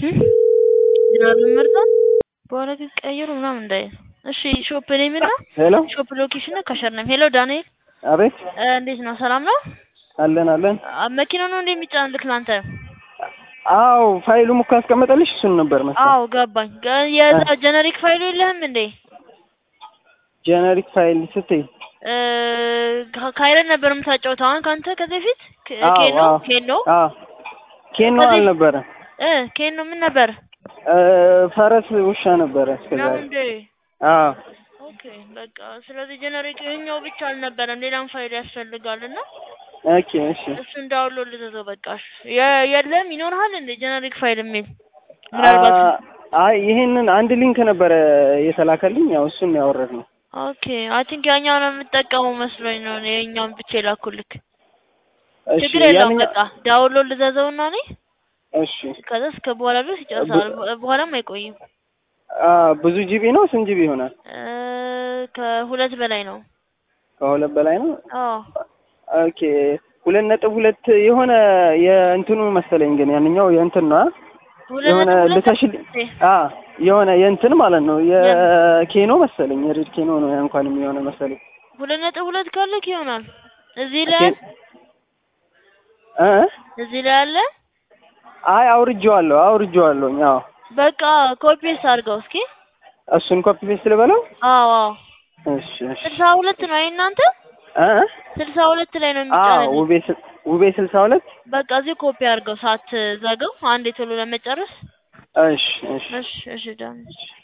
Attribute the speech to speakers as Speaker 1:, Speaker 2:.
Speaker 1: ግራሩን መርጠን በኋላ ግን ቀይሩ ምናምን እንዳይል። እሺ ሾፕ ኔም እና
Speaker 2: ሄሎ
Speaker 1: ሾፕ ሎኬሽን እና ከሸር ነም። ሄሎ ዳንኤል
Speaker 2: አቤት
Speaker 1: እ እንዴት ነው? ሰላም ነው?
Speaker 2: አለን አለን
Speaker 1: አ መኪና ነው እንዴ የሚጫንልክ ላንተ?
Speaker 2: አዎ ፋይሉም እኮ ያስቀመጠልሽ እሱን ነበር መሰለኝ
Speaker 1: አዎ ገባኝ። ገ- የዛ ጀነሪክ ፋይሉ የለህም እንዴ?
Speaker 2: ጀነሪክ ፋይል ስትይ
Speaker 1: እ ከ- ካይረን ነበር የምታጫውተው አሁን ከአንተ ከዚህ በፊት ክ-
Speaker 2: አዎ
Speaker 1: ኬኖ
Speaker 2: አዎ
Speaker 1: ኬኖ
Speaker 2: አዎ ኬኖ
Speaker 1: ከዚህ-
Speaker 2: አልነበረ
Speaker 1: እ ኬኖ ምን ነበር
Speaker 2: እ ፈረስ ውሻ ነበረ
Speaker 1: ነው
Speaker 2: እስከዛሬ
Speaker 1: እንዴ?
Speaker 2: አዎ
Speaker 1: ኦኬ በቃ ስለዚህ ጀነሪክ ይኸኛው ብቻ አልነበረም ሌላም ፋይል ያስፈልጋል እና
Speaker 2: ኦኬ እሺ
Speaker 1: እሱን ዳውንሎድ ልዘዘው በቃ እሺ። የ- የለም ይኖርሃል እንዴ ጀነሪክ ፋይል የሚል ምናልባት
Speaker 2: አ- አይ ይሄንን አንድ ሊንክ ነበረ የተላከልኝ ያው እሱን ያወረድ ነው
Speaker 1: ኦኬ አይ ቲንክ ያኛውን የምጠቀመው መስሎኝ ነው እኔ የኛውን ብቻ የላኩልክ
Speaker 2: እሺ
Speaker 1: ችግር የለውም
Speaker 2: ያንኛ
Speaker 1: በቃ ዳውንሎድ ልዘዘውና እኔ
Speaker 2: እሺ
Speaker 1: ከዛ እስከ በኋላ ድረስ ይጨርሳል በ- በኋላም አይቆይም
Speaker 2: አ ብዙ ጂቢ ነው ስንት ጂቢ ይሆናል
Speaker 1: እ ከሁለት በላይ ነው
Speaker 2: ከሁለት በላይ ነው
Speaker 1: አዎ
Speaker 2: ኦኬ ሁለት ነጥብ ሁለት የሆነ የእንትኑ መሰለኝ ግን ያንኛው የእንትን ነው አ?
Speaker 1: ሁለት
Speaker 2: የሆነ
Speaker 1: ነጥብ ሁለት
Speaker 2: ልተሽል
Speaker 1: እ
Speaker 2: አ የሆነ የእንትን ማለት ነው የኬኖ መሰለኝ የሬድ ኬኖ ነው ያ እንኳንም የሆነ መሰለኝ
Speaker 1: ሁለት ነጥብ ሁለት ካለክ ይሆናል እዚህ ላይ
Speaker 2: ኬን- እ
Speaker 1: እዚህ ላይ አለ
Speaker 2: አይ አውርጄዋለሁ አውርጄዋለሁኝ አዎ
Speaker 1: በቃ ኮፒስ አድርገው እስኪ
Speaker 2: እሱን ኮፒ ፔስት ልበለው
Speaker 1: አዎ አዎ
Speaker 2: እሺ እሺ
Speaker 1: ስልሳ ሁለት ነው አይ እናንተ
Speaker 2: እ
Speaker 1: ስልሳ ሁለት ላይ ነው
Speaker 2: አዎ
Speaker 1: የሚጫነው
Speaker 2: ውቤ ስል- ውቤ ስልሳ ሁለት
Speaker 1: በቃ እዚህ ኮፒ አድርገው ሳትዘገው አንዴ ቶሎ ለመጨረስ
Speaker 2: እሺ እሺ
Speaker 1: እሺ እሺ ዳን